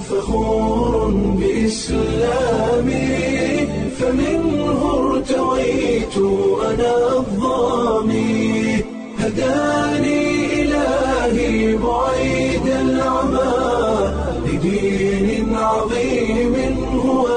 فخور بإسلامي فمنه ارتويت أنا الظامي هداني إلهي بعيد العمى لدين عظيم هو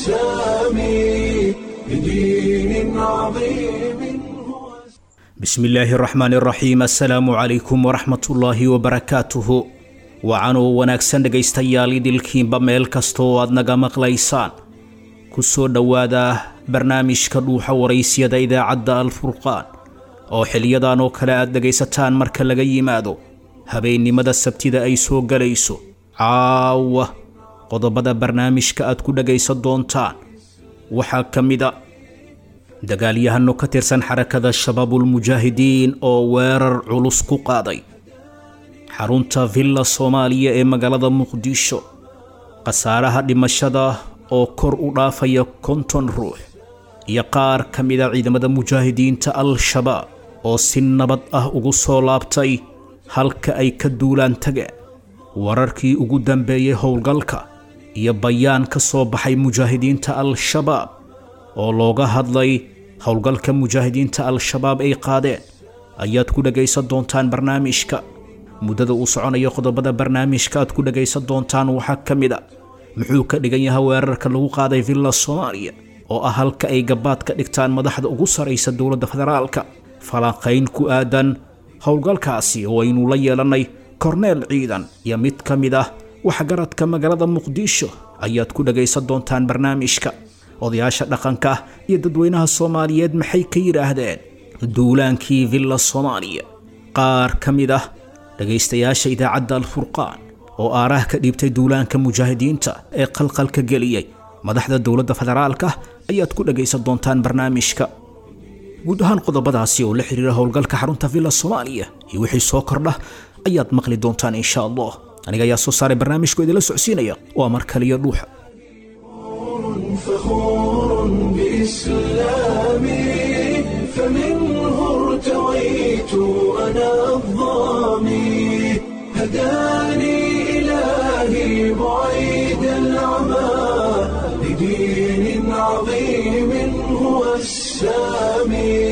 السامي لدين عظيم هو bismi illaahi araxmaan araxiim assalaamu calaykum waraxmatullaahi wabarakaatuhu wacanoo wanaagsan dhegaystayaal idilkiinba meel kasta oo aad naga maqlaysaan ku soo dhowaada barnaamijka dhuuxa waraysyada idaacadda alfurqaan oo xiliyadan oo kale aad dhegaysataan marka laga yimaado habeennimada sabtida ay soo gelayso caawa qodobada barnaamijka aad ku dhegaysan doontaan waxaa ka mid a dagaalyahano ka tirsan xarakada shabaabulmujaahidiin oo weerar culus ku qaaday xarunta villa soomaaliya ee magaalada muqdisho khasaaraha dhimashada oo kor u dhaafaya konton ruux iyo qaar ka mida ciidamada mujaahidiinta al-shabaab oo si nabad ah ugu soo laabtay halka ay ka duulaan tageen wararkii ugu dambeeyey howlgalka iyo bayaan ka soo baxay mujaahidiinta al-shabaab oo looga hadlay howlgalka mujaahidiinta al-shabaab ay qaadeen ayaad ku dhegaysan doontaan barnaamijka muddada uu soconayo qodobada barnaamijka aad ku dhegaysan doontaan waxaa ka mid a muxuu ka dhigan yahay weerarka lagu qaaday villa soomaaliya oo ah halka ay gabaad ka dhigtaan madaxda ugu saraysa dowladda federaalka falanqayn ku aadan howlgalkaasi oo aynu la yeelannay korneel ciidan iyo mid ka mid ah waxgaradka magaalada muqdisho ayaad ku dhegaysan doontaan barnaamijka odayaasha dhaqanka iyo dadweynaha soomaaliyeed maxay ka yidhaahdeen duulaankii villa soomaaliya qaar ka mid ah dhegaystayaasha idaacadda alfurqaan oo aaraah ka dhiibtay duulaanka mujaahidiinta ee qalqalka geliyey madaxda dowladda federaalka ayaad ku dhegaysan doontaan barnaamijka guud ahaan qodobadaasi oo la xiriira howlgalka xarunta villa soomaaliya iyo wixii soo kordha ayaad maqli doontaan insha allah aniga ayaa soo saaray barnaamijku idinla socsiinaya waa mar kaliya dhuuxa فخور بإسلامي فمنه ارتويت أنا الظامي هداني إلهي بعيد العمى لدين عظيم هو السامي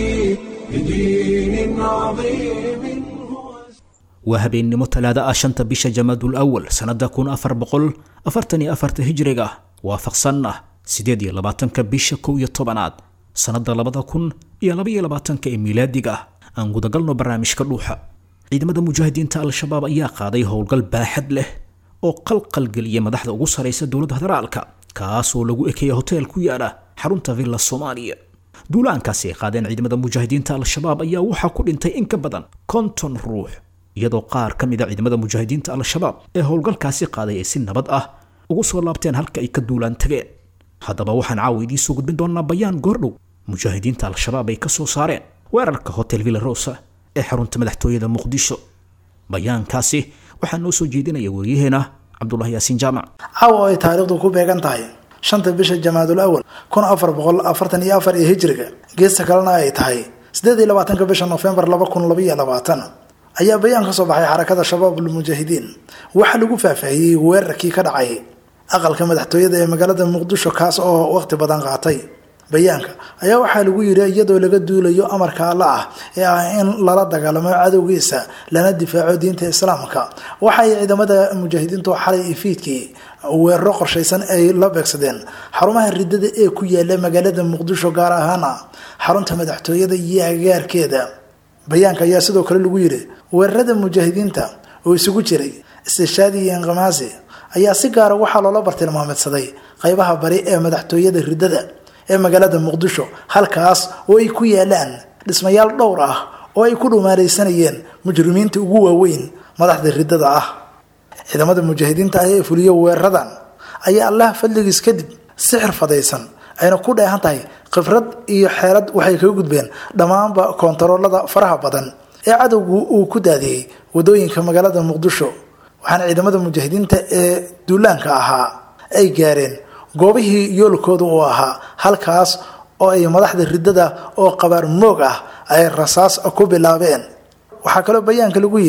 لدين عظيم هو waa habeennimo talaada ah shanta bisha jamaadul awal sannada kun afar boqol afartan iyo afarta hijriga waafaqsan ah sideed iyo labaatanka bisha kow iyo tobanaad sannada labada kun iyo laba iyo labaatanka ee miilaadiga ah aan gudagalno barnaamijka dhuuxa ciidamada mujaahidiinta al-shabaab ayaa qaaday howlgal baaxad leh oo qalqalgeliyay madaxda ugu saraysa dowladda federaalka kaas oo lagu ekeeya hoteel ku yaala xarunta villa soomaaliya duulaankaasi ay qaadeen ciidamada mujaahidiinta al-shabaab ayaa waxaa ku dhintay in ka badan konton ruux iyadoo qaar ka mid a ciidamada mujaahidiinta al-shabaab ee howlgalkaasi qaaday ay si nabad ah ugu soo laabteen halka ay ka duulaan tageen haddaba waxaan caawa idiin soo gudbin doonaa bayaan goordhow mujaahidiinta al-shabaab ay ka soo saareen weerarka hotel villa rosa ee xarunta madaxtooyada muqdisho bayaankaasi waxaa noo soo jeedinaya weriyaheena cabdulahi yaasiin jaamac caawa ay taariikhdu ku beegan tahay shanta bisha jamaadul awal kun afar boqol afartan iyo afar iyo hijriga geesta kalena ay tahay sideed iyo labaatanka bisha nofembar laba kun labaiyo labaatan ayaa bayaan ka soo baxay xarakada shabaabul mujaahidiin waxaa lagu faahfaahiyey weerarkii ka dhacay aqalka madaxtooyada ee magaalada muqdisho kaas oo waqti badan qaatay bayaanka ayaa waxaa lagu yiri iyadoo laga duulayo amarka alla ah ee ah in lala dagaalamo cadowgiisa lana difaaco diinta islaamka waxay ciidamada mujaahidiintu xalay iyo fiidkii weeraro qorshaysan ay la beegsadeen xarumaha ridada ee ku yaala magaalada muqdisho gaar ahaana xarunta madaxtooyada iyo agaarkeeda bayaanka ayaa sidoo kale lagu yiri weerarada mujaahidiinta oo isugu jiray istishaadi iyo inqamaasi ayaa si gaara waxaa loola bartilmaameedsaday qeybaha bari ee madaxtooyada ridada ee magaalada muqdisho halkaas oo ay ku yaalaan dhismayaal dhowr ah oo ay ku dhumaaleysanayeen mujrimiinta ugu waaweyn madaxda ridada ah ciidamada mujaahidiinta ah ee fuliyo weeraradan ayaa allah fadligiis kadib si xirfadaysan ayna ku dheehan tahay khibrad iyo xeelad waxay kaga gudbeen dhammaanba koontaroolada faraha badan ee cadowgu uu ku daadiyey wadooyinka magaalada muqdisho waxaana ciidamada mujaahidiinta ee duulaanka ahaa ay gaareen goobihii yoolkooda uu ahaa halkaas oo ay madaxda ridada oo qabaar moog ah ay rasaas ku bilaabeen waxaa kaloo bayaanka lagu yidhi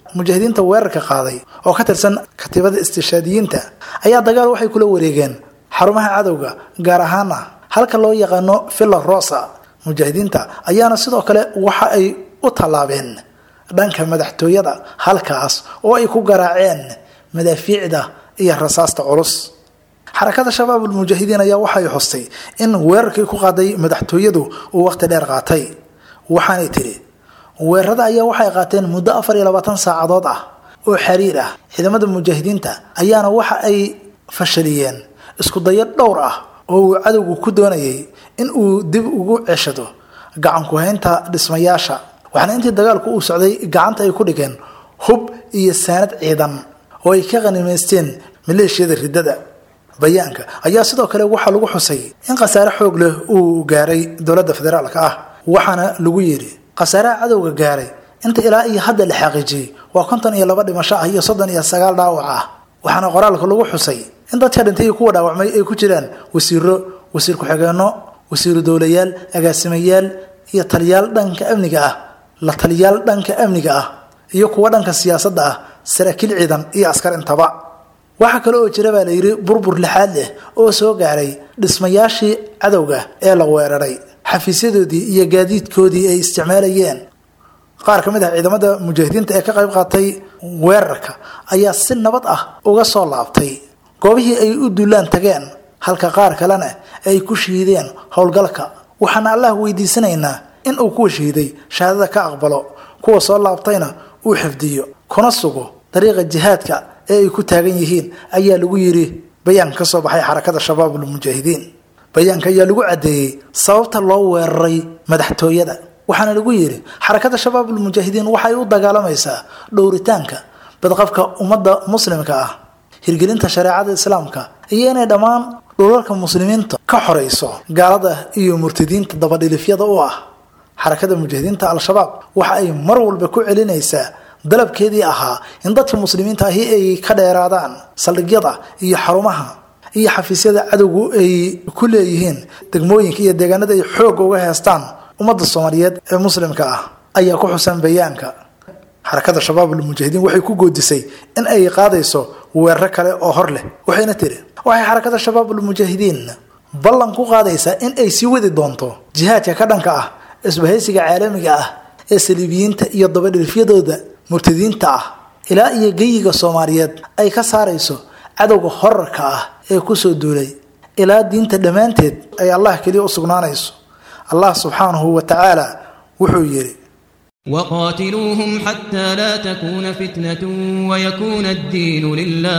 mujaahidiinta weerarka qaaday oo ka tirsan katiibada istishaadiyiinta ayaa dagaal waxay kula wareegeen xarumaha cadowga gaar ahaana halka loo yaqaano villa rosa mujaahidiinta ayaana sidoo kale waxa ay u tallaabeen dhanka madaxtooyada halkaas oo ay ku garaaceen madaafiicda iyo rasaasta culus xarakada shabaabul mujaahidiin ayaa waxay xustay in weerarkii ku qaaday madaxtooyadu uu waqti dheer qaatay waxaanay tidhi weerarada ayaa waxay qaateen muddo afar iyo labaatan saacadood ah oo xiriir ah ciidamada mujaahidiinta ayaana waxa ay fashaliyeen isku dayo dhowr ah oo uu cadowgu ku doonayay in uu dib ugu ceshado gacanku-haynta dhismayaasha waxaana intii dagaalku uu socday gacanta ay ku dhigeen hub iyo saanad ciidan oo ay ka qanimaysteen maleeshiyada riddada bayaanka ayaa sidoo kale waxaa lagu xusay in khasaare xoog leh uu gaaray dowladda federaalka ah waxaana lagu yidhi khasaaraha cadowga gaaray inta ilaa iyo hadda la xaqiijiyey waa konton iyo laba dhimasho ah iyo soddon iyo sagaal dhaawac ah waxaana qoraalka lagu xusay in dadka dhintay iyo kuwa dhaawacmay ay ku jiraan wasiiro wasiir ku-xigeenno wasiiru dowlayaal agaasimayaal iyo taliyaal dhanka amniga ah la taliyaal dhanka amniga ah iyo kuwa dhanka siyaasadda ah saraakiil ciidan iyo askar intaba waxaa kale oo jira baa la yidhi burbur lixaad leh oo soo gaaray dhismayaashii cadowga ee la weeraray xafiisyadoodii iyo gaadiidkoodii ay isticmaalayeen qaar ka mid ah ciidamada mujaahidiinta ee ka qayb qaatay weerarka ayaa si nabad ah uga soo laabtay goobihii ay u duulaan tageen halka qaar kalena ay ku shiideen howlgalka waxaana allah weydiisanaynaa in uu kuwa shiiday shahaadada ka aqbalo kuwa soo laabtayna uu xifdiyo kuna sugo dariiqa jihaadka ee ay ku taagan yihiin ayaa lagu yidhi bayaan ka soo baxay xarakada shabaabul mujaahidiin bayaanka ayaa lagu caddeeyey sababta loo weeraray madaxtooyada waxaana lagu yidhi xarakada shabaabul mujaahidiin waxay u dagaalamaysaa dhowritaanka badqabka ummadda muslimka ah hirgelinta shareecada islaamka iyo inay dhammaan dhulalka muslimiinta ka xorayso gaalada iyo murtadiinta dabadhilifyada u ah xarakada mujaahidiinta al-shabaab waxa ay mar walba ku celinaysaa dalabkeedii ahaa in dadka muslimiinta ahi ay ka dheeraadaan saldhigyada iyo xarumaha iyo xafiisyada cadowgu ay ku leeyihiin degmooyinka iyo deegaanada ay xoog uga heestaan ummadda soomaaliyeed ee muslimka ah ayaa ku xusan bayaanka xarakada shabaabul mujaahidiin waxay ku goodisay in ay qaadayso weeraro kale oo hor leh waxayna tiri waxay xarakada shabaabul mujaahidiin ballan ku qaadaysaa in ay sii wadi doonto jihaadka ka dhanka ah isbahaysiga caalamiga ah ee saliibiyiinta iyo dabadhilfyadooda murtadiinta ah ilaa iyo geyiga soomaaliyeed ay ka saarayso cadowga horarka ah ee kusoo duulay ilaa diinta dhammaanteed ay allah keliya u sugnaanayso allah subxaanahu wa tacaala wuxuu yidhi وقاتلوهم حتى لا تكون فتنة ويكون الدين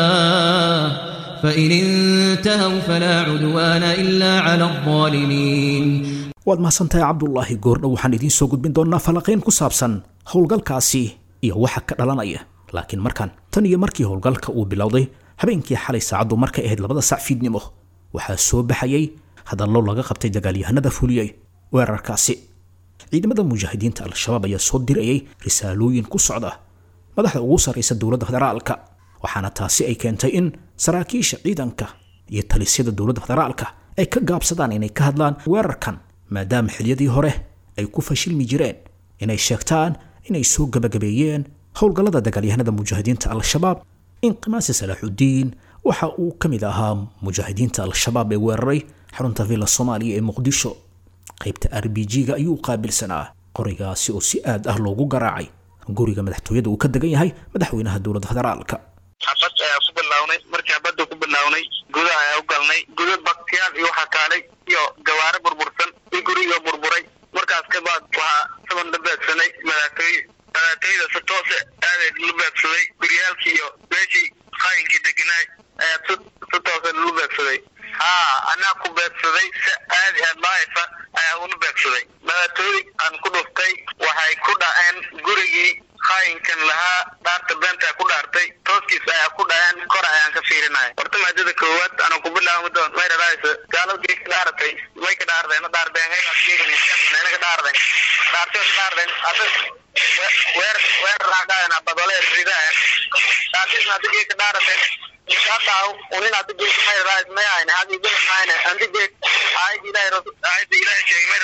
لله فإن انتهوا فلا عدوان إلا على الظالمين waad mahadsantahay cabdulaahi goordhow waxaan idiin soo gudbin doonnaa falanqayn ku saabsan howlgalkaasi iyo waxa ka dhalanaya laakiin markan tan iyo markii howlgalka uu bilowday habeenkii xalay saacaddu markay ahayd labada sac fiidnimo waxaa soo baxayay hadallo laga qabtay dagaalyahanada fuliyey weerarkaasi ciidamada mujaahidiinta al-shabaab ayaa soo dirayay risaalooyin ku socda madaxda ugu sarraysa dowladda federaalka waxaana taasi ay keentay in saraakiisha ciidanka iyo talisyada dowladda federaalka ay ka gaabsadaan inay ka hadlaan weerarkan maadaama xiliyadii hore ay ku fashilmi jireen inay sheegtaan inay soo gabagabeeyeen howlgallada dagaalyahanada mujaahidiinta al-shabaab inqimaasi salaaxudiin waxa uu ka mid ahaa mujaahidiinta al-shabaab ee weeraray xarunta villa soomaaliya ee muqdisho qaybta r b g-ga ayuu qaabilsanaa qorigaasi oo si aad ah loogu garaacay guriga madaxtooyada uu ka degan yahay madaxweynaha dowladda federaalka xabad ayaa ku bilownay markii xabadda ku bilownay gudaha ayaa u galnay guda baktiyaal iyo waxaa kaalay iyo gawaare burbursan iyo guriga burburay markaas kabaad waxaa saban la beegsanay madaxtooye madaxtooyada si toose aaday la beegsaday guryaalkii iyo meeshii qaayinkii deganaay ayaa si si toose lalu beegsaday haa anaa ku beegsaday si aadi ah daaifa ayaa ula beegsaday madaxtooye aan ku dhuftay waxay ku dhaceen gurigii qaayinkan lahaa dhaarta beentaa ku dhaartay tooskiis ayaa ku dhaceen kor ayaan ka fiirinaya horta maadada koowaad ana ku bilaabo doon may dharaaysa gaaladii ka dhaaratay may ka dhaarden na dhaardeen hay ka dhaarden dhaartay ka dhaarden ada weer weer raaqayan abadole ridayan dhaartis adigii ka dhaaraten kadaaw unin adigii may dharaaysa may ayne hadi bil mayne andigii ayad ilaahay rasul ayad ilaahay sheegay may dharaaysa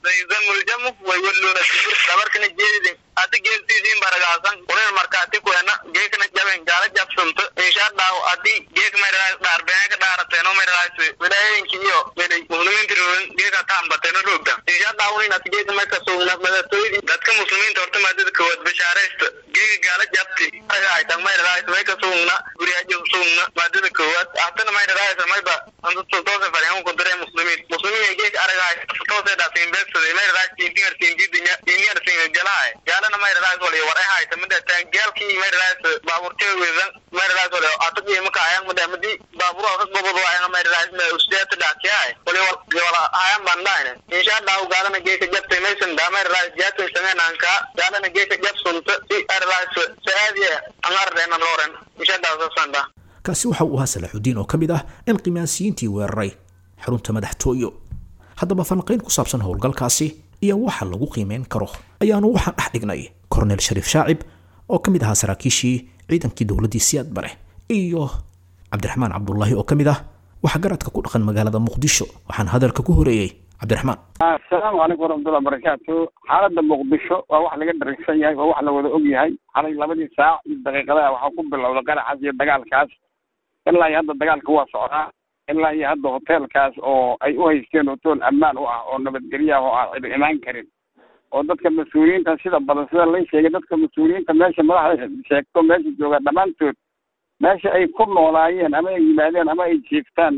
sayidamuljamu way walluuna sibir dabarkana jeedidin ati geeltiisiin baragaasan unin markaati kuena geekna jaben gaala jabsunto insha allahu adi geek maydhalaas dhaarbeeka dhaarateeno maydhalaas wilaayooyinki iyo welay muslimiinta roogin geeka taambateeno roogta insha allahu unin ati geeka marka sugna madatoydi dadka muslimiinta horta maadada kowaad bashaaraysta geeka gaala jabti aga aytan maydhalaas mayka sugna guriyaajo sugna maadada kowaad hatana maydhalaas mayba antatoose faryahan kudire muslimiin muslimiin geeka aragaay toose dhaasiin beegsada maydhalaas tintingar tinjidinya tintingar tingagalahay gaalana maydhalaas wali waray hayta midatan gaalkii maydhalaas baaburtee weedan maydhalaas wali ataqii maka ayaan muda madi baabur ka gobod waayana maydhalaas ma usdeeta dhaakiyay wali wala ayaan bandhaayne insha allahu gaalana geeka jabtay maysan daa maydhalaas jaatay sameenanka gaalana geeka jabsunta si maydhalaas saadiya angardeena looren insha allahu sasanda kaasi waxa uu ahaa salaaxudiin oo ka mid ah inqimaasiyiintii weeraray xarunta madaxtooyo haddaba falanqayn ku saabsan howlgalkaasi iyo waxa lagu qiimeyn karo ayaanu waxaan dhex dhignay kornel shariif shaacib oo ka mid ahaa saraakiishii ciidankii dowladdii siyaad bare iyo cabdiraxmaan cabdullaahi oo ka mid ah waxgaradka ku dhaqan magaalada muqdisho waxaan hadalka ku horeeyey cabdiraxmaan asalaamu calaykum waraxmatullahi wabarakaatu xaaladda muqdisho waa wax laga dharagsan yahay waa wax la wada og yahay xalay labadii saac iyo daqiiqadaha waxaa ku bilowda qaraxaas iyo dagaalkaas ilaa iyo hadda dagaalka waa socdaa ilaa iyo hadda hoteelkaas oo ay u haysteen hotool ammaan u ah oo nabadgelyo ah oo aan cid imaan karin oo dadka mas-uuliyiinta sida badan sida lay sheegay dadka mas-uuliyiinta meesha madaxda sheegto meesha jooga dhammaantood meesha ay ku noolaayeen ama ay yimaadeen ama ay jiiftaan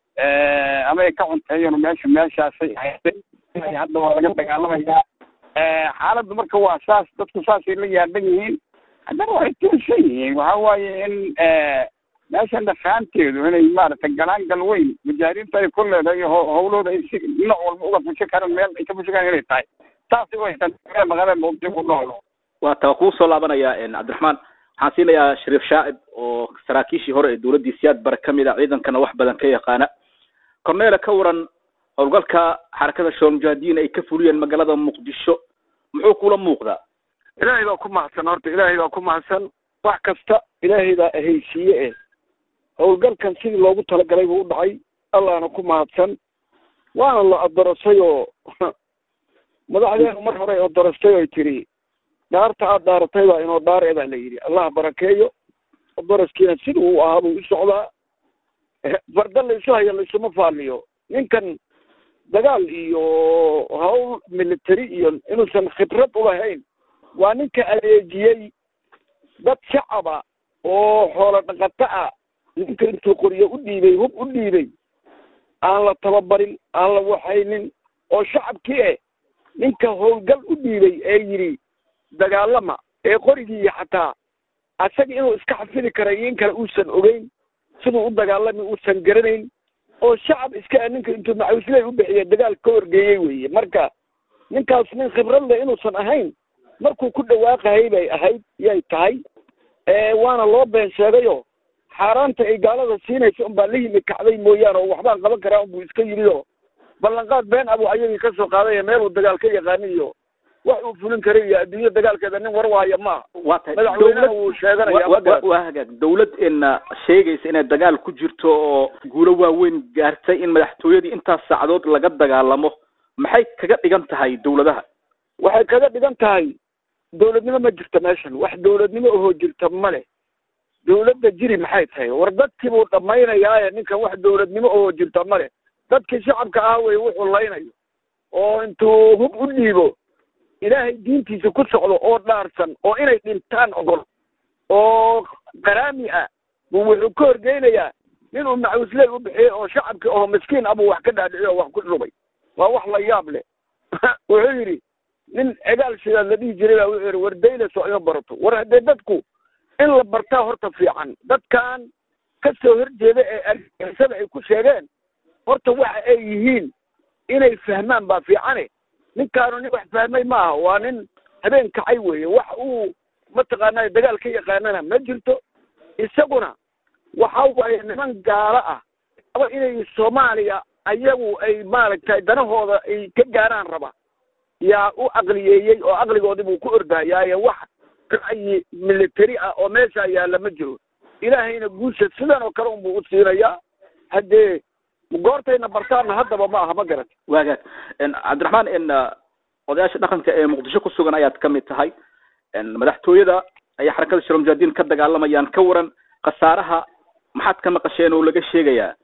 ama ay ka cunteeyeen meesha meeshaasay haysay hadda waa laga dagaalamayaa xaaladdu marka waa saas dadku saasay la yaaban yihiin haddana waxay tuursan yihiin waxa waaye in meeshan dhafaanteedu inay maaragtay galaangal weyn mujaahiriinta ay ku leedahay howlooda ay si dhinac walba uga fushi karaan meel ay ka fushi karaan inay tahay saasay u haystaan magaalada muqdisho ku noolo waa taa kuu soo laabanaya cabdiraxmaan waxaan siinayaa shariif shaacib oo saraakiishii hore ee dowladdii siyaad bare ka mid a ciidankana wax badan ka yaqaana corneele ka waran howlgalka xarakada shool mujaahidiin ay ka fuliyeen magaalada muqdisho muxuu kula muuqdaa ilaahay baa ku mahadsan horta ilaahay baa ku mahadsan wax kasta ilaahay baa ahaysiiye eh howlgalkan sidii loogu talagalay buu u dhacay allahna ku mahadsan waana la adorasay oo madaxdeenu mar hore odorastay oy tiri dhaarta aad dhaaratay baa inoo dhaare baa la yidhi allah barakeeyo odaraskiina sida uu ahaa buu u socdaa farda laysu haya laysuma faaliyo ninkan dagaal iyo hawl military iyo inuusan khibrad ulahayn waa ninka adeejiyey dad shacaba oo xoolo dhaqato ah ninka intuu qoryo u dhiibay hub u dhiibay aan la tababarin aan la waxaynin oo shacabkii eh ninka howlgal u dhiibay ee yidhi dagaalama ee qorigii xataa asaga inuu iska xafidi karay in kale uusan ogeyn siduu u dagaalami uusan garanayn oo shacab iska ninka intuu macawisley u bixiya dagaal ka horgeeyey weeye marka ninkaas nin khibrad leh inuusan ahayn markuu ku dhawaaqahay bay ahayd yay tahay waana loo been sheegayo xaaraanta ay gaalada siinaysa unbaa la yimi kacday mooyaane oo waxbaan qaban karaa unbuu iska yidhi oo ballanqaad been abuu ayagii ka soo qaaday meel uu dagaal ka yaqaani iyo wax uu fulin karay iyo adduunya dagaalkeeda nin war waaya maaha waa tahay madaxweynaha wuu sheeganaya wa- wa- waa hagaag dawlad ina sheegaysa inay dagaal ku jirto oo guulo waaweyn gaartay in madaxtooyadii intaas saacadood laga dagaalamo maxay kaga dhigan tahay dawladaha waxay kaga dhigan tahay dawladnimo ma jirto meeshan wax dawladnimo ohoo jirta ma leh dawladda jiri maxay tahay war dadkii buu dhammaynayaaye ninkan wax dawladnimo ohoo jirta ma leh dadkii shacabka ah wey wuxuu laynayo oo intuu hub u dhiibo ilaahay diintiisa ku socdo oo dhaarsan oo inay dhintaan ogol oo qaraami ah buu wuxuu ka horgeynayaa ninuu macawisley u bixiyey oo shacabkii oo miskiin ah buu wax ka dhaadhiciy oo wax ku shubay waa wax la yaab leh wuxuu yidhi nin cigaal shidaad la dhihi jiray baa wuxuu yidhi war daylas oo ima barato war haddee dadku in la bartaa horta fiican dadkan ka soo horjeeda ee argagixisada ay ku sheegeen horta waxa ay yihiin inay fahmaan baa fiicane ninkaanu nin wax fahmay maaha waa nin habeen kacay weeye wax uu mataqaanaa dagaal ka yaqaanana ma jirto isaguna waxa waaye niman gaalo ah aba inay soomaaliya ayagu ay maaragtay danahooda ay ka gaaraan raba yaa u aqliyeeyey oo aqligoodii buu ku ordayaaye wax ra'yi military ah oo meesha yaalla ma jiro ilaahayna guusha sidan oo kale unbuu u siinayaa haddee goortayna bartaanna haddaba ma aha ma garat waagaag cabdiraxmaan n odayaasha dhaqanka ee muqdisho ku sugan ayaad ka mid tahay madaxtooyada ayaa xarakada shiro mujahidiin ka dagaalamayaan ka waran khasaaraha maxaad ka maqasheen oo laga sheegayaa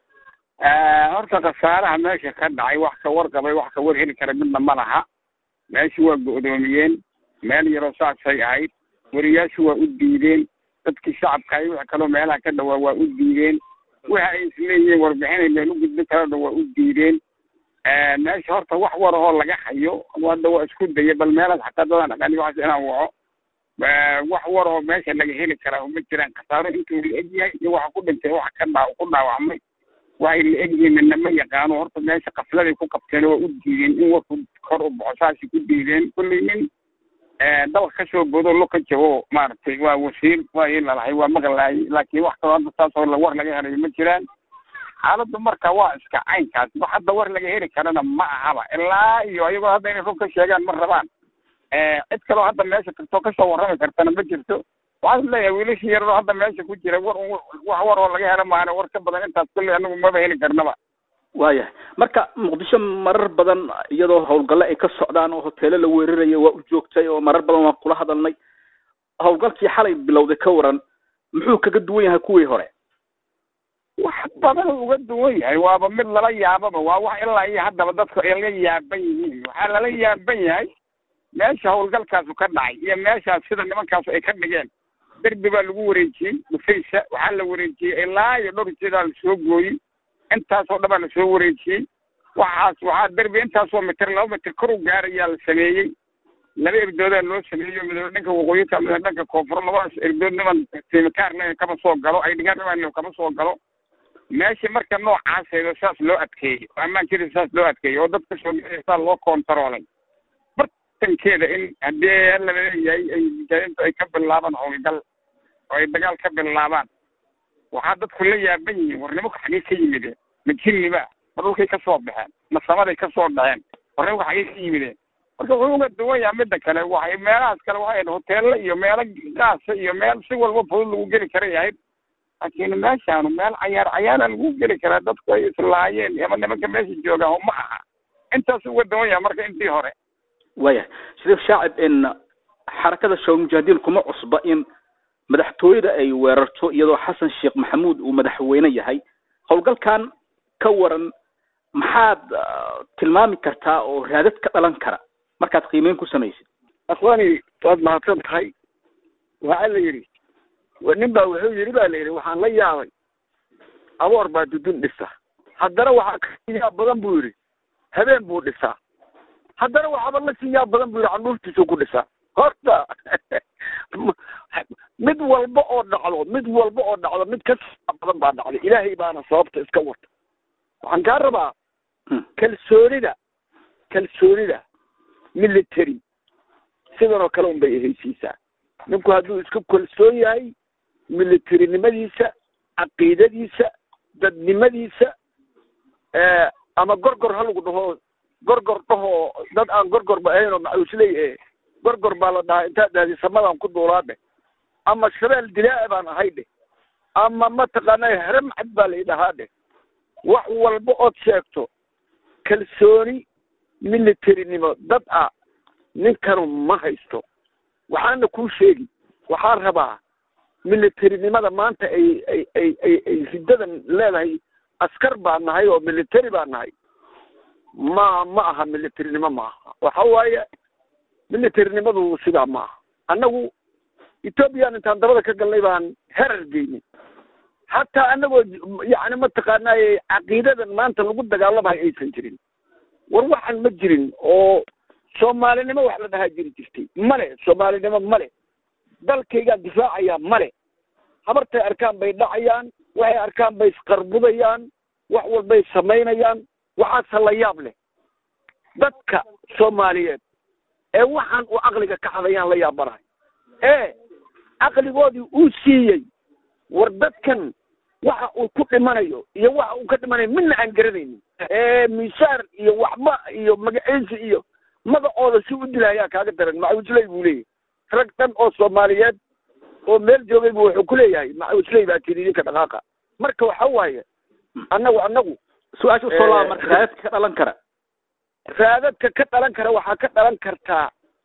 horta khasaaraha meesha ka dhacay wax ka warqabay wax ka war heli kara midna ma laha meeshu waa go'doomiyeen meel yaroo saasay ahayd weriyaashu waa u diideen dadkii shacabka ay wix kaloo meelaha ka dhawaa waa u diideen waxa ay isleeyihiin warbixinay meel u gudbin karana waa u diideen meesha horta wax war ahoo laga hayo hadda waa isku daya bal meelaas xataa dadaan aqaani waxaas inaan waco wax war oo meesha laga heli karaa uma jiraan khasaaro intuu la egyahay iyo waxa ku dhintay waxa ka dhaa ku dhaawacmay waxay la egyihiin midna ma yaqaano horta meesha qafladay ku qabteen waa u diideen in warku kor u baxo saasay ku diideen kulley nin dalka kasoo bodo lo ka jabo maaragtay waa wasiir waa ii lalahay waa maqlaayay laakiin wax kaloo hadda saas oo war laga helayo ma jiraan xaaladdu marka waa iska caynkaas wax hadda war laga heli karana ma ahaba ilaa iyo ayagoo hadda inay run ka sheegaan ma rabaan cid kaloo hadda meesha tagtoo kasoo warrami kartana ma jirto waxaan leeyahay wiilashii yaroo hadda meesha ku jira war wax war oo laga helo maana war ka badan intaas kulley anagu maba heli karnaba waayahay marka muqdisho marar badan iyadoo howlgalle ay ka socdaan oo hoteelo la weerarayo waa u joogtay oo marar badan waan kula hadalnay howlgalkii xalay bilowday ka waran muxuu kaga duwan yahay kuwii hore wax badan uga duwan yahay waaba mid lala yaababa waa wax ilaa iyo haddaba dadku ay la yaaban yihiin waxaa lala yaaban yahay meesha howlgalkaasu ka dhacay iyo meeshaas sida nimankaasu ay ka dhigeen derbi baa lagu wareejiyey dhufaysa waxaa la wareejiyey ilaa iyo dhowr jeedaa lasoo gooyey intaasoo dhan baa lasoo wareejiyey waxaas waxaa derbi intaasoo mitir laba mitir kor u gaarayaa la sameeyey laba erdoodaa loo sameeyo midna dhanka waqooyinka midna dhanka koonfur labadaas erdood niman simikaar le kama soo galo ay dhigaan niman kama soo galo meesha marka noocaaseedo saas loo adkeeyey oo ammaankeeda saas loo adkeeyey oo dadka soo saa loo kontaroolay bartankeeda in haddii la leeyahay ay mujaahidiintu ay ka bilaabaan howlgal oo ay dagaal ka bilaabaan waxaa dadku la yaaban yihiin war nimanku xagee ka yimideen ma jinniba ma dhulkay ka soo baxeen ma samaday ka soo dhaceen war nimanku xagee ka yimideen marka wuxuu uga duwan yaha midda kale waxay meelahaas kale waxay hoteella iyo meelo gaasa iyo meel si walba fudud lagu geli karay ahayd laakiin meeshaanu meel cayaar cayaara lagu geli karaa dadku ay islaayeen ama nimanka meesha joogaan ma aha intaas uga duwan yaha marka intii hore waayahay shariif shaacib in xarakada shawal mujaahidiin kuma cusba in madaxtooyada ay weerarto iyadoo xasan sheekh maxamuud uu madaxweyne yahay howlgalkan ka waran maxaad tilmaami kartaa oo raadad ka dhalan kara markaad qiimeyn ku samaysid akhwaani waad mahadsan tahay waxaa la yidhi nin baa wuxuu yidhi ba la yidhi waxaan la yaabay aboor baa dudun dhisa haddana waxaa ka yaab badan buu yidhi habeen buu dhisaa haddana waxaaba la sii yaab badan buu yidhi canuurtiisuu ku dhisaa horta mid walba oo dhacdo mid walba oo dhacdo mid ka badan baa dhacday ilaahay baana sababta iska wata waxaan kaa rabaa kalsoonida kalsoonida military sidan oo kale un bay ehaysiisaa ninku hadduu isku kalsoon yahay militarinimadiisa caqiidadiisa dadnimadiisa ama gorgor ha lagu dhaho gorgor dhahoo dad aan gorgorba ahayn oo macuusley e gorgor baa la dhahaa intaad dhahdi samadan ku duulaa dheh ama shabeel dilaa'a baan ahay dheh ama mataqaanaa haramcad baa la idhahaa dheh wax walba ood sheegto kalsooni militarinimo dad ah ninkanu ma haysto waxaana kuu sheegi waxaan rabaa militarinimada maanta ay ay ay ay ay riddadan leedahay askar baa nahay oo military baa nahay ma ma aha militarinimo ma aha waxa waaye militarinimadu sidaa ma aha annagu ethoobiyan intaan dabada ka galnay baan herar geynay hataa anagoo yani mataqaanaaye caqiidadan maanta lagu dagaalamayo aysan jirin war waxaan ma jirin oo soomaalinimo wax la dhahaa jiri jirtay male soomaalinimo male dalkaygaan difaacayaa male habartay arkaan bay dhacayaan waxay arkaan bay isqarbudayaan wax walbay samaynayaan waxaase la yaab leh dadka soomaaliyeed ee waxaan uu caqliga ka hadayaan la yaabanahay ee caqligoodii uu siiyey war dadkan waxa uu ku dhimanayo iyo waxa uu ka dhimanayo midna aan garanaynin ee miisaar iyo waxba iyo magaciisi iyo magacooda si u dilahayaa kaaga daran macuusley buu leeyahay rag dhan oo soomaaliyeed oo meel joogay bu wuxuu ku leeyahay macuusley baa tiri idinka dhaqaaqa marka waxa waaye annagu annagu su-aasha usoo laaba marka raadadka ka dhalan kara raadadka ka dhalan kara waxaa ka dhalan kartaa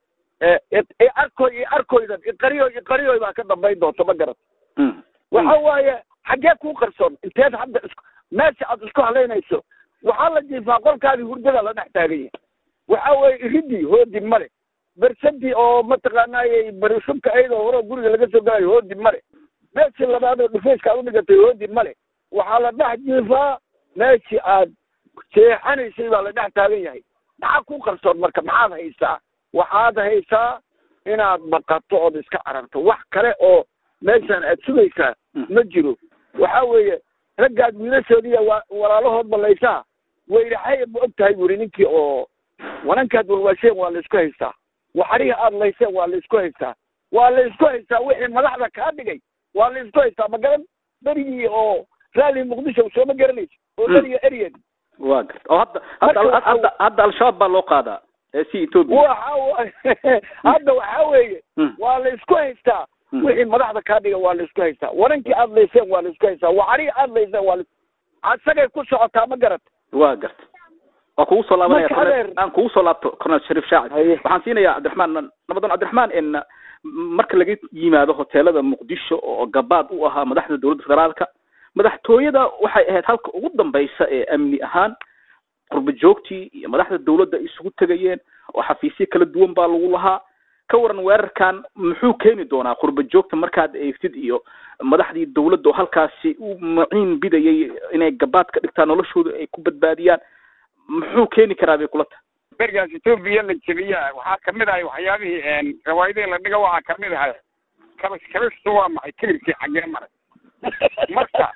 arkoy iyo arkoydan iqariyo iqariyoy baa ka dambayn doonta ma garat waxa waaye xaggee kuu qarsoon inteed hadda is meesha aad isku halaynayso waxaa la jiifaa qolkaadii hurdada la dhex taaganya waxa weeye iridii hoodi male bersadii oo mataqaanaaye barishubka ayadoo hore guriga laga soo galayo hoodi male meeshii labaadoo dhufayska aad udhigatay hoodi male waxaa la dhex jiifaa meeshii aad seexanaysay baa la dhex taagan yahay maxaa ku qarsoon marka maxaad haysaa waxaad haysaa inaad baqato ood iska cararto wax kale oo meeshaan aad sugaysaa ma jiro waxa weeye raggaad wiilashoodiiya waa walaalahood ballaysaa weyraxay ma og tahay buri ninkii oo wanankaad walwaasheen waa laysku haystaa waxarihi aad layseen waa laysku haystaa waa laysku haystaa wixii madaxda kaa dhigay waa laysku haystaa magaran berigii oo raali muqdisho sooma garanaysa oo beriga eryan wa garta oo hadda hadda hadda hadda al-shabaab baa loo qaadaa ee si ethoopia waxa hadda waxa weeye waa laysku haystaa wixii madaxda kaa dhiga waa laysku haystaa warankii aad layseen waa laysku haystaa waxarihi aad layseen waa asagay ku socotaa ma garata wa garta waa kugu soo laabanaya Marka adeer- aan kugu soo laabto colonel shariif shaacib Haye. waxaan siinayaa cabdiraxmaan nabadan cabdiraxmaan in marka laga yimaado hoteelada muqdisho oo gabaad u ahaa madaxda dowladda federaalka madaxtooyada waxay ahayd halka ugu dambaysa ee amni ahaan qurba joogtii iyo madaxda dowladda ay isugu tegayeen oo xafiisyo kala duwan baa lagu lahaa ka waran weerarkan muxuu keeni doonaa qurba joogta markaad eegtid iyo madaxdii dowladda oo halkaasi u maciin bidayay inay gabaad ka dhigtaan noloshooda ay ku badbaadiyaan muxuu keeni karaa bay kula tahay berigaas etoobiya la jebiya waxaa kamid ahay waxyaabihii rawaayadihii la dhiga waxaa kamid ahay kabash kabashtu waa maxay kilibkii xaggee maray marka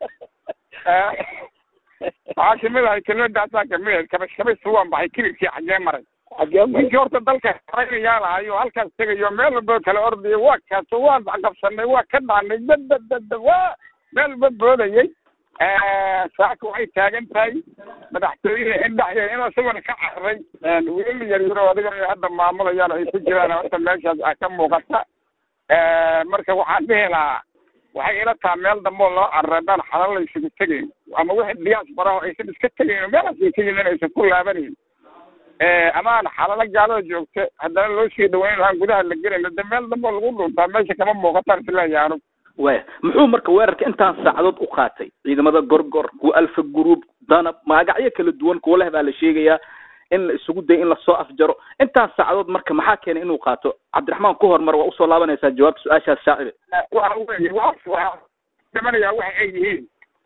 eh, waxaa kamid ahay kelmadaasaa kamid ahayd kabash kabashtu waa maxay kilibkii xaggee maray xagee ninkii horta dalka xoreynayaa lahayo halkaas tegayo meel walba kala ordayo waa kaaso waan qabsanay waa ka dhaanay dadadada waa meel walba boodayay saaka waxay taagan tahay madaxtooyada indhaxya in isaguna ka cararay wiil yar yaro adiga ay hadda maamulayaan ay ku jiraan horta meeshaas a ka muuqata marka waxaan dhihi lahaa waxay ila taha meel dambe oo loo cararay daan xalal la isugu tegayn ama wixii diaspora oo aysan iska tegayn oo meelaas ay tegin inaysan ku laabanayn ama aan xalalo gaalada joogta haddana loo sii dhaweyn lahaan gudaha la gelayno de meel dambe oo lagu dhuntaa meesha kama muuqataan isleeyahay anigu waya muxuu marka weerarka intaan saacadood u qaatay ciidamada gorgor kuwa alfa group danab magacyo kala duwan kuwa leh baa la sheegayaa in la isugu dayo in lasoo afjaro intaan saacadood marka maxaa keenay inuu qaato cabdiraxmaan ku hormar waa usoo laabanaysaa jawaabta su-aashaas shaacibe waxa weeye waxaas waxaa dhimanayaa waxa ay yihiin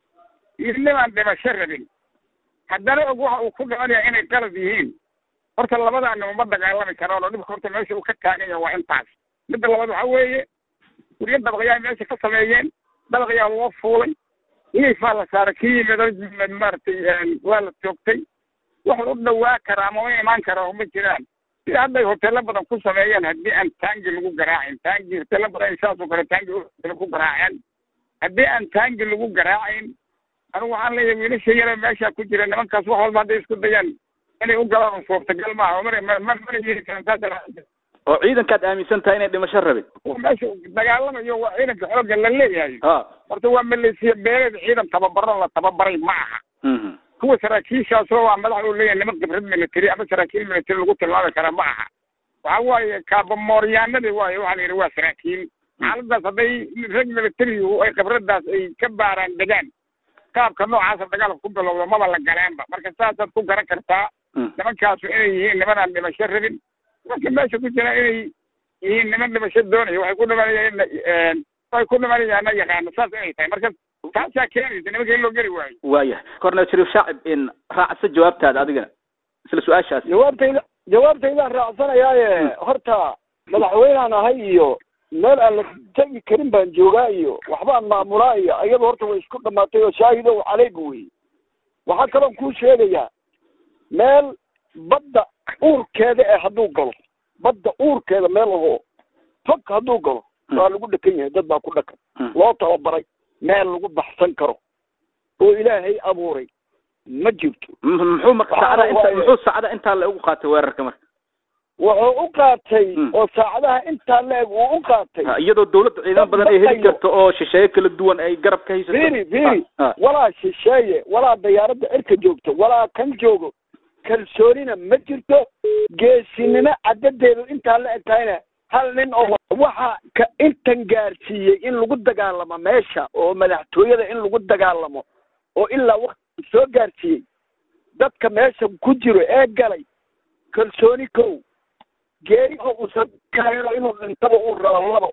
idnimaan dhimasho rabin haddana og waxa uu ku dhimanayaa inay qalad yihiin horta labadaani uma dagaalami karaan oo dhibka horta meesha uu ka taagan yahay waa intaas midda labaad waxa weeye guryo dabaqyaa meesha ka sameeyeen dabaqyaa loo fuulay hilifaa la saaray kii yimid maaragtay waa la joogtay wax u dhawaa karaa ama u imaan karaa uma jiraan sida hadda ay hoteelo badan ku sameeyeen haddii aan taangi lagu garaacin taangi hoteelo badan ay saasoo kale taangi ku garaaceen haddii aan taangi lagu garaacin anigu waxaan leeyahay wiilasha yare meesha ku jira nimankaas wax walba hadday isku dayaan inay u galaan suurtagal maaha oo mana ma mana yeeli karan saas oo ciidankaad aaminsan tahay inay dhimasho rabin kuwa meesha dagaalamayo waa ciidanka xoogga la leeyahay ha horta waa maleesiya beeleed ciidan tababaro la tababaray ma aha mhm kuwa saraakiishaasoo waa madax uu leeyahay niman khibrad military ama saraakiil military lagu tilmaami kara ma aha waxa waaye kaabamooryaanadii waaye waxaa la yidhi waa saraakiil xaaladaas hadday rag military ay khibradaas ay ka baaraan degaan qaabka noocaasa dagaalka ku bilowda maba la galeenba marka saasaad ku garan kartaa nimankaasu inay yihiin niman aan dhimasho rabin marka meesha ku jira inay yihiin niman dhimasho doonaya waxay ku dhimanayaan waxay ku dhimanayaana yaqaano saas inay tahay marka taasaa keenaysa nimanka in loo geli waayo waayahay cornel shariif shaacib in raacsa jawaabtaada adigana isla su-aashaas jawaabtayda jawaabtaydaan raacsanayaaye horta madaxweynaan ahay iyo meel aan la tegi karin baan joogaa iyo waxbaan maamulaa iyo iyada horta way isku dhamaatay oo shaahidow caleyga wey waxaa kaloon kuu sheegayaa meel badda uurkeeda ee hadduu galo badda uurkeeda meel ahoo fog hadduu galo waa lagu dhakan yahay dad baa ku dhakan loo tababaray meel lagu baxsan karo oo ilaahay abuuray ma jirto M- muxuu marka saacada inta muxuu saacada intaa la ugu qaatay weerarka marka wuxuu u qaatay Mm. oo saacadaha intaa leeg uu u qaatay Ha, iyadoo dowladda ciidamo badan ay heli Baqayo. karto oo shisheeye kala duwan ay garab ka haysato fiiri fiiri Ha, ha. walaa shisheeye walaa dayaaradda cirka joogto walaa kan joogo kalsoonina ma jirto geesinimo cadadeedu intaa la eg tahayna hal nin oo waxa ka intan gaarsiiyey in lagu dagaalamo meesha oo madaxtooyada in lagu dagaalamo oo ilaa wakti soo gaarsiiyey dadka meesha ku jiro ee galay kalsooni kow geeri oo uusan kaayano inuu dhintaba uu rabo labo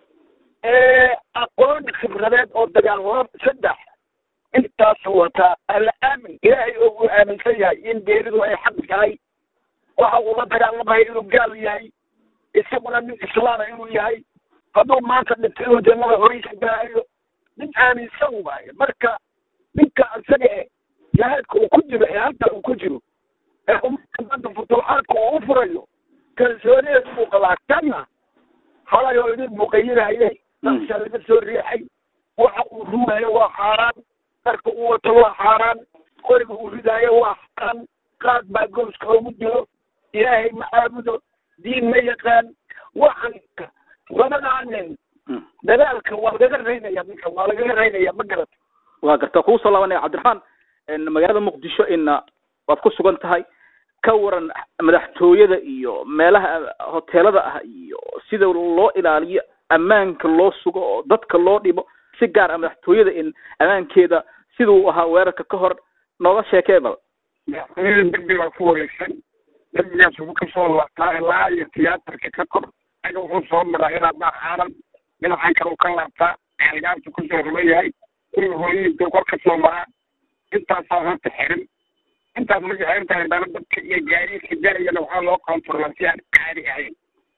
ee aqoon khibradeed oo dagaal laba saddex intaas wataa alla aamin ilaahay oo uu aaminsan yahay in geeridu ay xaq tahay waxa uu la dagaalamaya inuu gaal yahay isaguna nin islaama inuu yahay hadduu maanta dhinto inuu jannada horeysa gaayo nin aaminsan waaye marka ninka isaga e jihaadka uu ku jiro ee halka uu ku jiro ee ummadda maanta futuuxaadka uu u furayo kalsoonideedu buu qabaa kana halay oo idin muqayinaye nafsa laga soo riixay waxa uu rumayo waa xaaraan dharka uu wato waa xaaraan qoriga uu ridaayo waa xaaraan qaad baa gooska ugu jiro ilaahay ma caabudo diin ma yaqaan waxan labadaa nin Mm. dadaalka waa lagaga raynaya ninka waa lagaga raynaya ma garata waa garta kugu soo laabanaya cabdiraxmaan en magaalada muqdisho ina waad ku sugan tahay ka waran madaxtooyada iyo meelaha hoteelada ah iyo sida loo ilaaliyo ammaanka loo sugo oo dadka loo dhibo si gaar ah madaxtooyada in ammaankeeda siduu ahaa weerarka ka hor nooga sheekee bal madaxtooyada dembi baa ku wareegsan dembigaas wuxuu kasoo laabtaa ilaa iyo tiyaatarka ka kor aga wuxuu soo maraa ilaa baa xaaran dhinacan kale uu ka laabtaa algaabtu kusoo ruman yahay guriga hooyintuu kor kasoo maraa intaasaa horta xirin intaas markay xirin tahay dana dadka iyo gaadiidka jarayana waxaa loo kontrolaa si aan caadi ahayn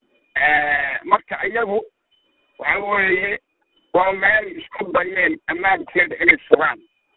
marka iyagu waxa weeye waa meel isku dayeen ammaankeeda inay sugaan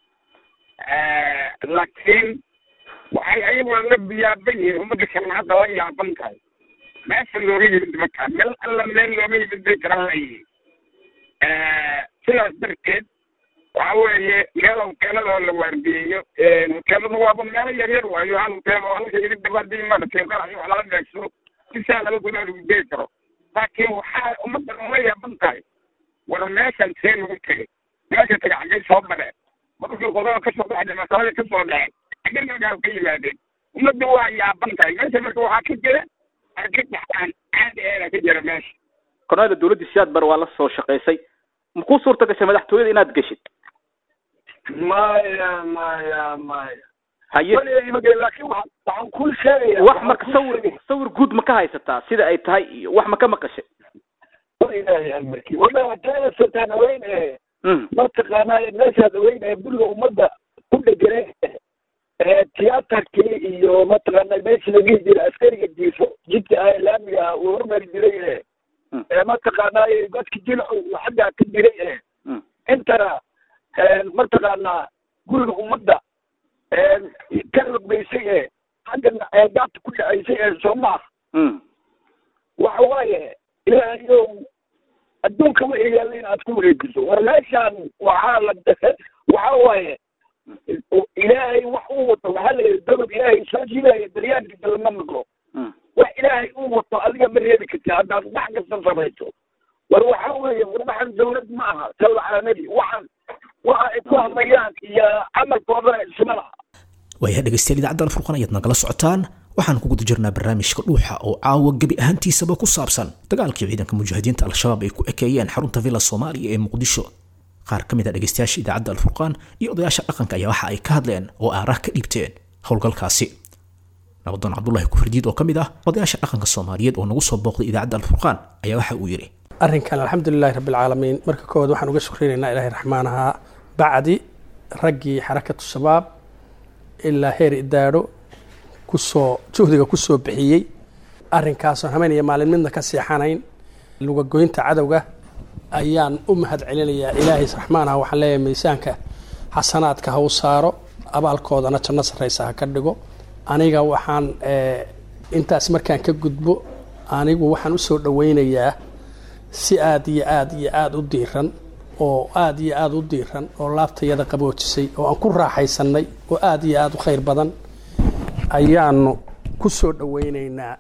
laakiin waxay ayaguna la biyaaban yihiin ummadda kalena hadda la yaaban tahay meesha looga yimid markaa meel alla meel looga yimid bay garan layihiin sidaas darteed waxa weeye meel hoteeladoo la waardiyeeyo hoteeladu waaba meelo yaryar waayo hal hoteel oo halka idin dabaadii maaragtay qarax wax lala beegsado si saa laba gudaha lagu geli karo laakiin waxaa ummadda la yaaban tahay war meeshan see lagu tegay meesha taga xaggay soo mareen markii qodada kasoo baxday masalada kasoo dhaceen xaggay magaal ka yimaadeen ummadda waa yaaban tahay meesha marka waxaa ka jira argagax aan caadi ahayn ka jira meesha korneyla dowladda siyaad bar waa la soo shaqaysay makuu suurta gashay madaxtooyada inaad geshid maya maya maya haye laakiin wa waxaan kuu sheegaya wax marka sawir sawir guud ma ka haysataa sida ay tahay iyo wax ma ka maqashay ilaahay amarkii wallahi haddana sultaan haweyn ee Mm. mataqaanaa meeshaad haweyn ee guriga ummadda ku dhegane ee tiyaatarkii iyo mataqaanaa meesha la dhihi jiray askariga jiifo jidka ah ee laamiga ah uu hormari jiray ee Mm. ee mataqaanaa dadka jilcu uu xaggaa ka jiray ee Mm. intana mataqaanaa guriga ummadda ka rogbaysay ee haggana eegaabta ku dhacaysay ee soomaa Mm. waxa waaye ilaahayow adduunka wixii yaalla in aad ku wareejiso war meeshaan waxaa la waxa waaye ilaahay wax uu wato waxaa la yidhi dabad ilaahay soo jiidaya daryaankiisa lama maqlo Mm. wax ilaahay uu wato adiga ma reebi karti haddaad wax kasta samayso war waxa weeye war waxaan dawlad ma aha sawla caalami waxaan waxa ay ku hadlayaan iyo camalkooda isma laha waayaha dhegaystayaal idaacadda alfurqan ayaad nagala socotaan waxaan ku guda jirnaa barnaamijka dhuuxa oo caawa gebi ahaantiisaba ku saabsan dagaalkii ciidanka mujaahidiinta al-shabaab ay ku ekeeyeen xarunta villa soomaaliya ee muqdisho qaar ka mid a dhegaystayaasha idaacadda alfurqaan iyo odayaasha dhaqanka ayaa waxa ay ka hadleen oo aaraah ka dhiibteen howlgalkaasi nabadoon cabdulahi kufardiid oo ka mid ah odayaasha dhaqanka soomaaliyeed oo nagu soo booqday idaacadda alfurqaan ayaa waxa uu yidhi arrinkan alxamdulilahi rabbi alcaalamiin marka koowaad waxaan uga shukrineynaa ilaahay raxmaan ahaa bacdi raggii xarakatu shabaab ilaa heer idaadho kusoo juhdiga kusoo bixiyey arrinkaasoon habeen iyo maalin midna ka seexanayn lugagoynta cadowga ayaan u mahad celinayaa ilaahay raxmaan aha waxaan leeyahay miisaanka xasanaadka ha u saaro abaalkoodana janno sarraysa ha ka dhigo aniga waxaan intaas markaan ka gudbo anigu waxaan usoo dhaweynayaa si aada iyo aada iyo aada u diiran oo aada iyo aada u diiran oo laabtayada qaboojisay oo aan ku raaxaysanay oo aada iyo aada u khayr badan ayaanu ku soo dhaweyneynaa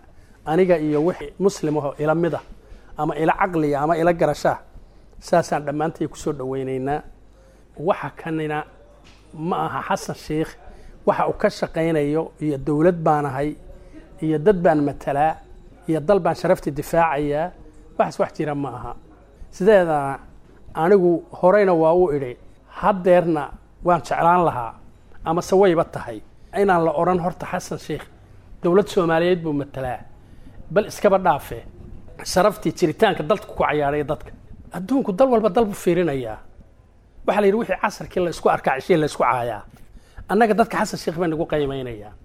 aniga iyo wixii muslim aho ila mid ah ama ila caqliya ama ila garashaa saasaan dhammaantay kusoo dhaweynaynaa waxa kanina ma aha xasan sheikh waxa uu ka shaqaynayo iyo dowlad baan ahay iyo dad baan matalaa iyo dal baan sharaftii difaacayaa waxaas wax jira ma aha sideedana anigu horeyna waa u idhi haddeerna waan jeclaan lahaa amase wayba tahay inaan la odhan horta xasan sheikh dowlad soomaaliyeed buu matalaa bal iskaba dhaafe sharaftii jiritaanka dalka ku cayaaraya dadka adduunku dal walba dal buu fiirinayaa waxaa la yidhi wixii casarkii la isku arkaa cishii la isku caayaa annaga dadka xasan sheikh baa nagu qiimaynayaa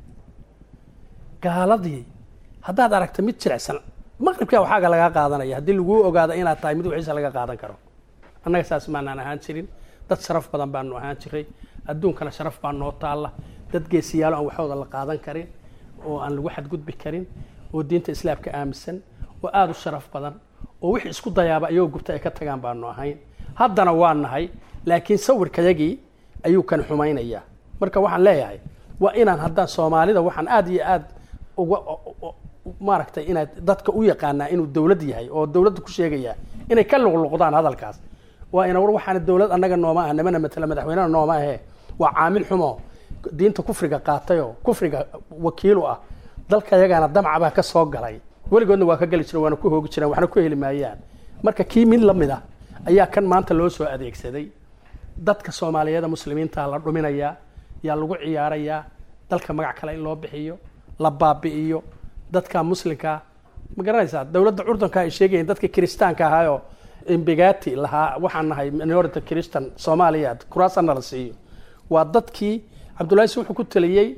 gaaladii haddaad aragta mid jirecsan maqribkaa waxaaga lagaa qaadanaya haddii laguu ogaado inaad tahay mid wixiisa laga qaadan karo annaga saas maanaan ahaan jirin dad sharaf badan baanu ahaan jiray adduunkana sharaf baa noo taalla dad geesiyaalo aan waxooda la qaadan karin oo aan lagu xadgudbi karin oo diinta islaamka aaminsan oo aada u sharaf badan oo wixii isku dayaaba ayagoo gubta ay ka tagaan baanu ahayn haddana waa nahay laakiin sawirkayagii ayuu kan xumaynayaa marka waxaan leeyahay waa inaan haddaan soomaalida waxaan aada iyo aada uga maaragtay inaad dadka u yaqaanaa inuu dowlad yahay oo dowladda ku sheegayaa inay ka luqluqdaan hadalkaas waa ina war waxaana dowlad annaga nooma ah nimana matala madaxweynena nooma ahe waa caamil xumo diinta kufriga qaatayoo kufriga wakiilu ah dalka yagaana damcabaa ka soo galay weligoodna waa ka geli jireen waana ku hoogi jireen waxna ku heli maayaan marka kii mid la mid ah ayaa kan maanta loo soo adeegsaday dadka soomaaliyeeda muslimiinta la dhuminayaa yaa lagu ciyaarayaa dalka magac kale in loo bixiyo la baabi'iyo dadka muslimkaa ma garanaysaa dowladda curdanka ay sheegayeen dadka kiristaanka ahaayoo imbigati lahaa waxaan nahay minority christian soomaaliya kuraasana la siiyo waa dadkii cabdullahi wuxuu ku taliyey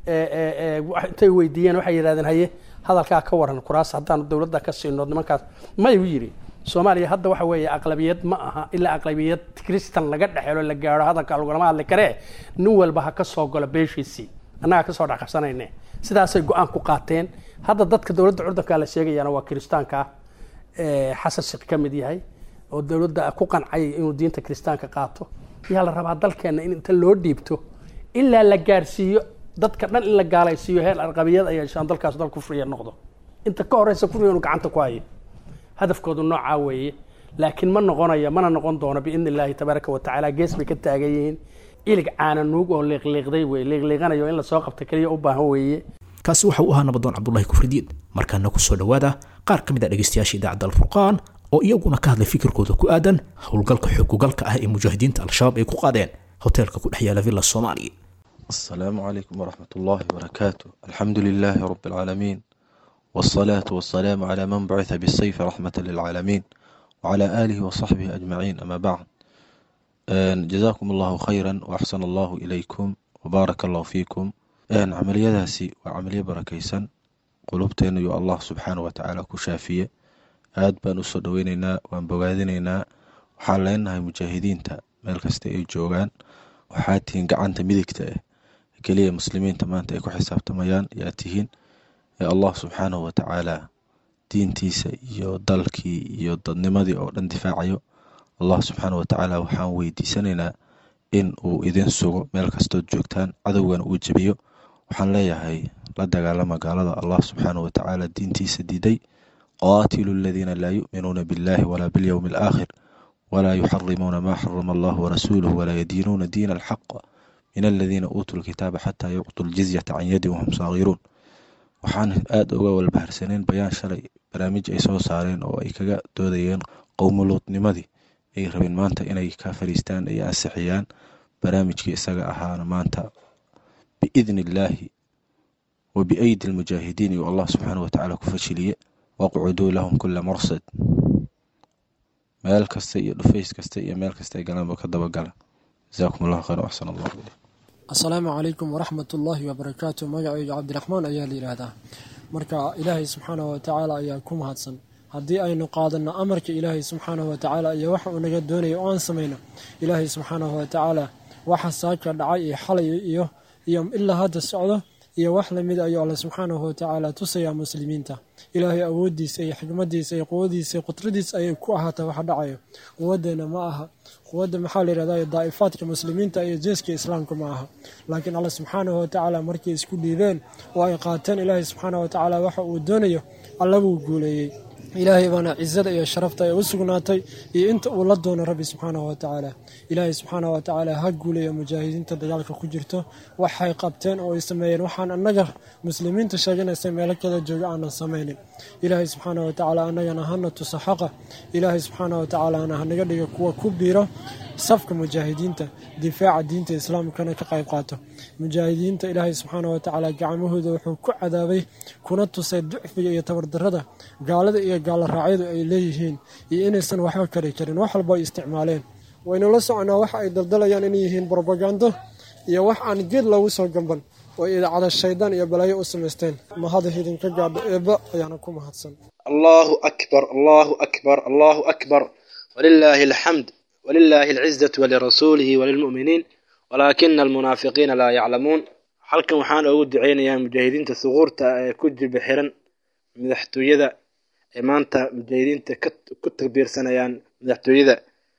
intay weydiiyeen waxay yidhahdeen haye hadalkaa ka waran kuraas haddaanu dowladda ka siino nimankaas mayu yidhi soomaaliya hadda waxa weeye aqlabiyad ma aha ilaa aqlabiyad christan laga dhexelo la gaaro hadalka lagulama hadli karee nin walba ha ka soo galo beeshiisii annagaa kasoo dhexqabsanayne sidaasay go-aan ku qaateen hadda dadka dowladda curdanka la sheegayana waa kiristaanka xasan sheekh ka mid yahay oo dowladda ku qancay inuu diinta kiristaanka qaato yaa la rabaa dalkeenna in inta loo dhiibto ilaa la gaarsiiyo dadka dhan in la gaalaysiiyo heer arqabiyad ay yeeshaan dalkaas dal kufriya noqdo inta ka horeysa kufriga inuu gacanta ku hayo hadafkoodu noocaa weeye laakiin ma noqonayo mana noqon doono biidni illaahi tabaaraka wa tacaala gees bay ka taagan yihiin ilig caana nuug oo liiqliiqday weye liiqliiqanayo in lasoo qabta keliya u baahan weeye kaasi waxa uu ahaa nabadoon cabdulahi kufridiin markaana ku soo dhowaada qaar ka mid a dhegaystayaasha idaacadda alfurqaan oo iyaguna ka hadlay fikirkooda ku aadan howlgalka xogugalka ah ee mujaahidiinta al-shabaab ay ku qaadeen hoteelka ku dhex yaala villa soomaaliya السلام عليكم ورحمة الله وبركاته الحمد لله رب العالمين والصلاة والسلام على من بعث بالسيف رحمة للعالمين وعلى آله وصحبه أجمعين أما بعد جزاكم الله خيرا وأحسن الله إليكم وبارك الله فيكم عمليadaasi waa camaliyo barakaysan qulubteena iyo allah subxaana watacaala ku shaafiye aad baan usoo dhoweyneynaa waan bogaadinaynaa waxaan leenahay mujaahidiinta meel kasta ay joogaan waxaa tihiin gacanta midigta ah keliya muslimiinta maanta ay ku xisaabtamayaan yaa tihiin ee allah subxaanahu watacaala diintiisa iyo dalkii iyo dadnimadii oo dhan difaacayo allah subxaana watacaala waxaan weydiisanaynaa in uu idin sugo meel kastood joogtaan cadowgana uu jebiyo waxaan leeyahay la dagaalama gaalada allah subxaanah watacaala diintiisa diiday qaatilu aladiina laa yu'minuuna biاllahi walaa biاlyowmi alaakhir walaa yuxarimuuna maa xarama allah warasuuluh walaa yadiinuuna diina alxaq min aladiina uutuu lkitaaba xataa yuctuu ljizyata can yadin wahum saagiruun waxaan aada uga walbaharsaneen bayaan shalay barnaamij ay soo saareen oo ay kaga doodayeen qowmuluudnimadii ay rabeen maanta inay ka fariistaan ay ansixiyaan barnaamijkii isaga ahaana maanta biidni illaahi wa biaydi almujaahidiin iyo allah subxaana watacaala ku fashiliye waqcuduu lahum kula marsad meel kasta iyo dhufays kasta iyo meel kasta ay galaanba ka dabagala jasaakum allahu khayr axsan allahu ileyk asalaamu calaykum waraxmat ullaahi wabarakaatu magacayga cabdiraxmaan ayaa la yidhaahdaa marka ilaahay subxaanahu watacaala ayaa ku mahadsan haddii aynu qaadano amarka ilaahay subxaanahu watacaala iyo waxa uu naga doonaya oo aan samayno ilaahay subxaanahu watacaala waxa saaka dhacay iyo xalay iyo iyo ilaa hadda socdo iyo wax lamid ayuu alle subxaanahu watacaala tusayaa muslimiinta ilaahay awoodiisa iyo xikmadiisa iyo quwadiisa iyo qudradiisa ayay ku ahaata waxa dhacayo quwadeena ma aha quwadda maxaa la yidhahda daa'ifaadka muslimiinta iyo jeeska islaamka ma aha laakiin alle subxaanahu watacaala markay isku dhiibeen oo ay qaateen ilaahay subxaanahu watacaala waxa uu doonayo alla buu guuleeyey ilaahay baana cizada iyo sharafta ay u sugnaatay iyo inta uu la doono rabbi subxaanahu watacaala ilaahay subxaanahu watacaala ha guuleeya mujaahidiinta dagaalka ku jirto waxay qabteen oo ay sameeyeen waxaan annaga muslimiinta sheeganaysa meelo kala jooga aanan samaynin ilaahay subxaanahu watacaala annagana hana tuso xaqa ilaahay subxaanahu watacaalana hanaga dhiga kuwa ku biiro safka mujaahidiinta difaaca diinta islaamkana ka qayb qaato mujaahidiinta ilaahay subxaanahu watacaala gacmahooda wuxuu ku cadaabay kuna tusay ducfiga iyo tabardarada gaalada iyo gaalo raacyadu ay leeyihiin iyo inaysan waxba kari karin wax walba ay isticmaaleen waynu la soconaa waxa ay daldalayaan inay yihiin brobagando iyo wax aan geed loogu soo gamban oo idaacada shaydaan iyo balaayo u samaysteen mahada idinka gaadho eebba ayaana ku mahadsan allahu akbar allahu akbar allahu akbar walilaahi alxamd ولله العزة ولرسوله وللمؤمنين ولكن المنافقين لا يعلمون halkan waxaan ugu duceynayaa mujaahidiinta suquurta ee ku jilba xiran madaxtooyada ee maanta mujaahidiinta ku takbiirsanayaan madaxtooyada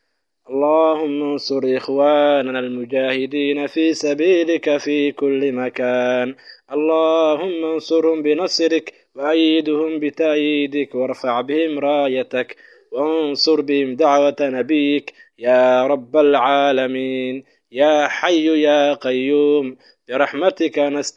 اللهم انصر إخواننا المجاهدين في سبيلك في كل مكان اللهم انصرهم بنصرك وأيدهم بتأييدك وارفع بهم رايتك وانصر بهم دعوة نبيك يا رب العالمين يا حي يا قيوم برحمتك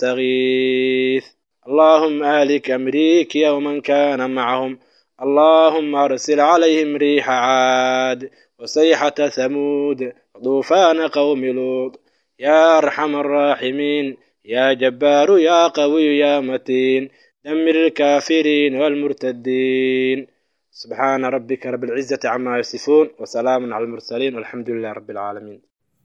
نستغيث اللهم أهلك أمريك يوما كان معهم اللهم أرسل عليهم ريح عاد وسيحة ثمود وطوفان قوم لوط يا أرحم الراحمين يا جبار يا قوي يا متين دمر الكافرين والمرتدين سبحان ربك رب العزة عما يصفون وسلام على المرسلين والحمد لله رب العالمين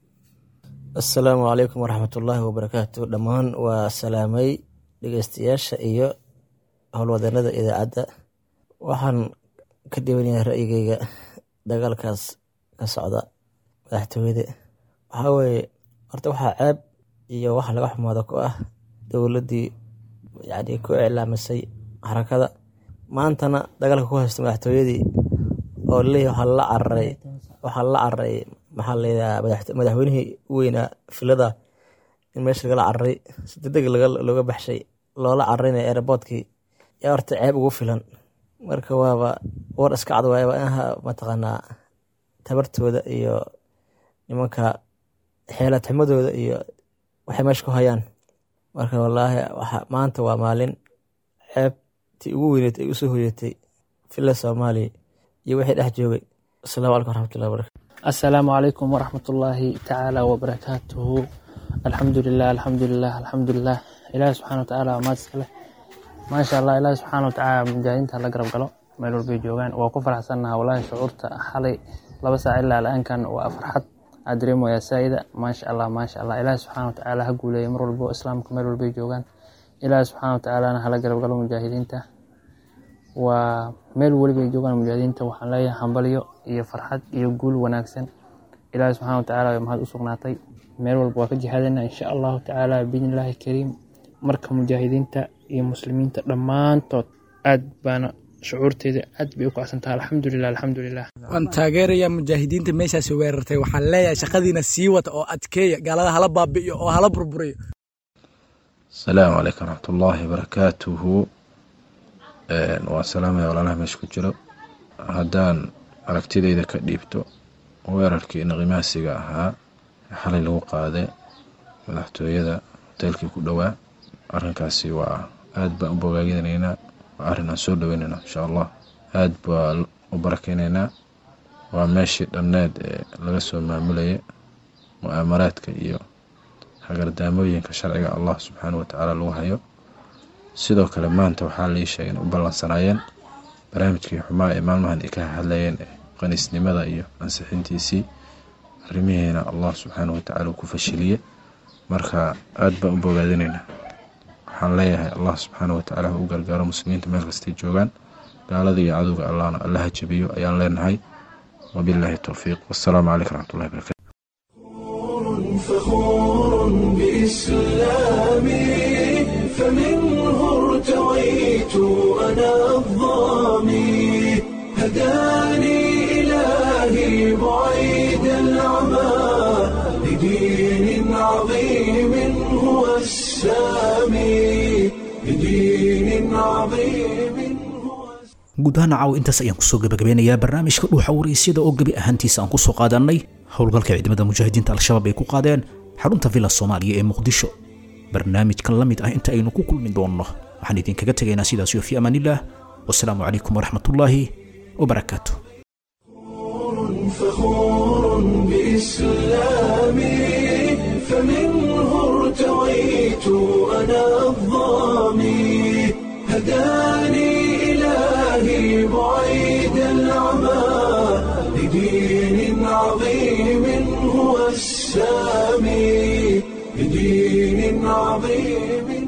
asalaamu calaykum waraxmatullaahi wabarakaatu dhammaan waa salaamay dhegeystayaasha iyo howlwadeenada idaacadda waxaan ka dhibanyahay ra'yigeyga dagaalkaas ka socda madaxtooyada waxaa weeye horta waxaa ceeb iyo wax laga xumaado ku ah dowladdii yani ku iclaamisay xarakada maantana dagaalka ku haysta madaxtooyadii oo leeyahy waxaa la cararay waxaa la cararay maxaa layidhaha madaxweynihii u weynaa filada in meesha lagala cararay si degdeg looga baxshay loola cararayna airboortkii yaa horta ceeb ugu filan marka waaba war iska cad waaya waa inaha mataqaanaa tabartooda iyo nimanka xeelad xumadooda iyo waxay meesha ku hayaan marka wallaahi maanta waa maalin ceebtii ugu weyneed ay usoo hoyatay fila soomaaliya iyo wixii dhex joogay asalaamu calaykum waraxmatullahi wabarakatu asalaamu calaykum waraxmatullaahi tacaala wabarakaatuhu alxamdulilah alxamdulilah alxamdulilah ilaahi subxana watacaala waa maad iskale maasha allah ilaahi subxaana watacaala mujaahidiinta la garab galo meel walbay joogaan waa ku faraxsannaha wallaahi shucuurta xalay laba saac ilaa al'aankan waa farxad aad dareemayaa saa'ida maasha allah maasha allah ilaahi subxaana watacaala ha guuleeya mar walbo islaamka meel walbay joogaan ilaahi subxaana watacaalana hala garab galo mujaahidiinta waa meel welibay joogaan mujaahidiinta waxaan leeyahay hambalyo iyo farxad iyo guul wanaagsan ilaahi subxana watacaala way mahad u sugnaatay meel walba waa ka jihaadayna insha allahu tacaala biidni illaahi kariim marka mujaahidiinta iyo muslimiinta dhammaantood aad baana shucuurteeda aad bay u kacsantaha alxamdulilah alxamdulilah waan taageerayaa mujaahidiinta meeshaasi weerartay waxaan leeyahay shaqadiina sii wata oo adkeeya gaalada hala baabi'iyo oo hala burburiyo asalaamu calaykum waraxmatullaahi wabarakaatuhu waan salaamaya walaalaha meesha ku jiro haddaan aragtidayda ka dhiibto weerarkii naqimaasiga ahaa ee xalay lagu qaaday madaxtooyada hoteelkii ku dhowaa arrinkaasi waa aad baan u bogaaginaynaa waa arrin aan soo dhoweynaynaa insha allah aad baa u barakeynaynaa waa meeshii dhanneed ee laga soo maamulayay mu'aamaraadka iyo hagardaamooyinka sharciga allah subxaana watacaala lagu hayo sidoo kale maanta waxaa lii sheegay in u ballansanaayeen barnaamijkii xumaa ee maalmahan ay ka hadlayeen ee qaniisnimada iyo ansixintiisii arrimihiina allah subxaana watacaala uu ku fashiliyey marka aad baan u bogaadinaynaa waxaan leeyahay allah subxaana watacaala ha u gargaaro muslimiinta meel kastay joogaan gaalada iyo cadowga allahna allaha jabiyo ayaan leenahay wabilaahi towfiiq wassalaamu calaykum raxmatullahi barakatu فخور بإسلامي فمنه ارتويت أنا الظامي هداني إلهي بعيد العمى لدين عظيم هو السامي لدين عظيم guud ahaan caaw intaas ayaan kusoo gabagabeynayaa barnaamijka dhuuxa waraysyada oo gebi ahaantiisa aan kusoo qaadannay howlgalka ciidamada mujaahidiinta al-shabaab ay ku qaadeen xarunta villa soomaaliya ee muqdisho barnaamijkan la mid ah inta aynu ku kulmi doonno waxaan idinkaga tegaynaa sidaas iyo fi amaanillaah wasalaamu calaykum waraxmatullaahi wabarakaatu فخور بإسلامي فمنه ارتويت أنا الظامي هداني إلهي بعيد العمى لدين عظيم هو السامي لدين عظيم